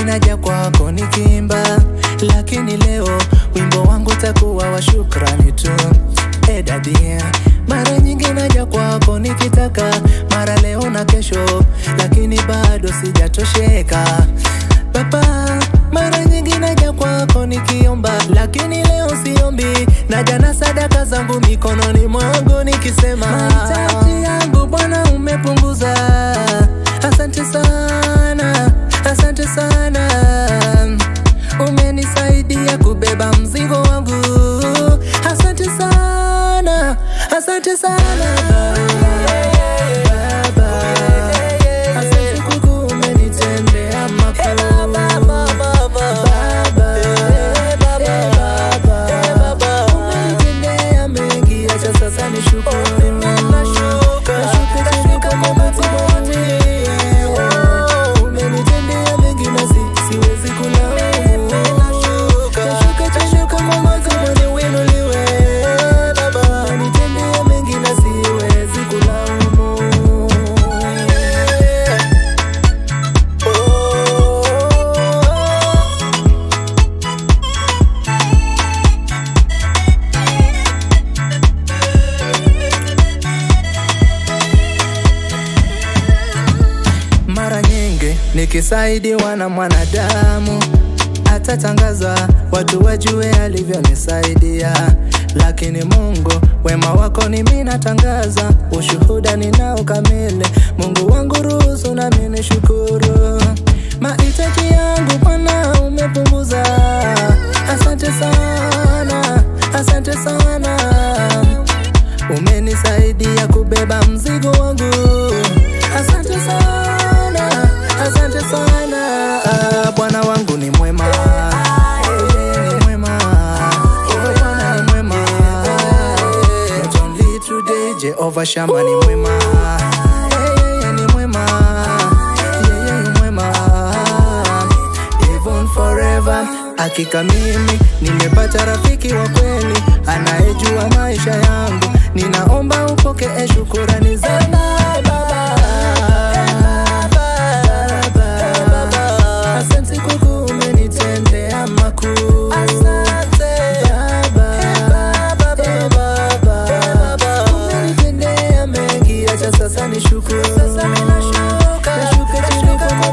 naja kwako nikiimba, lakini leo wimbo wangu takuwa wa shukrani tu. E dadia, mara nyingi naja kwako nikitaka, mara leo na kesho, lakini bado sijatosheka Baba, mara nyingi naja kwako nikiomba, lakini leo siombi, naja na sadaka zangu mikononi mwangu nikisema, mahitaji yangu Bwana umepunguza. Asante sana, asante sana, umenisaidia kubeba mzigo wangu. Asante sana, asante sana Baba. Asante kuku umenitendea makuu. Baba, umenitendea mengi, acha sasa nishukuru. Nashuka chini kama matiboni. Umenitendea mengi na si- siwezi kulaumu. Nashuka chini kama matiboni, uinuliwe. Umenitendea mengi na siwezi kulaumu. Mara nyingi nikisaidiwa na mwanadamu atatangaza watu wajue alivyonisaidia, lakini Mungu wema wako ni mimi natangaza, ushuhuda ninao kamili. Mungu wangu ruhusu nami nishukuru, mahitaji yangu Bwana umepunguza. Asante sana, asante sana umenisaidia kubeba mzigo wangu. Asante sana, asante sana. Ah, Bwana wangu ni mwema, Yeye ni mwema, Oh, Bwana ni mwema. Not only today, Jehovah Shama ni mwema, Yeye ni mwema, Yeye ni mwema even forever. Hakika mimi nimepata rafiki wa kweli anayejua maisha yangu, ninaomba upokee shukurani zangu Baba. Asante kuku umenitendea makuu. Baba. Umenitendea mengi, acha sasa nishukuru. Nashuka chini kama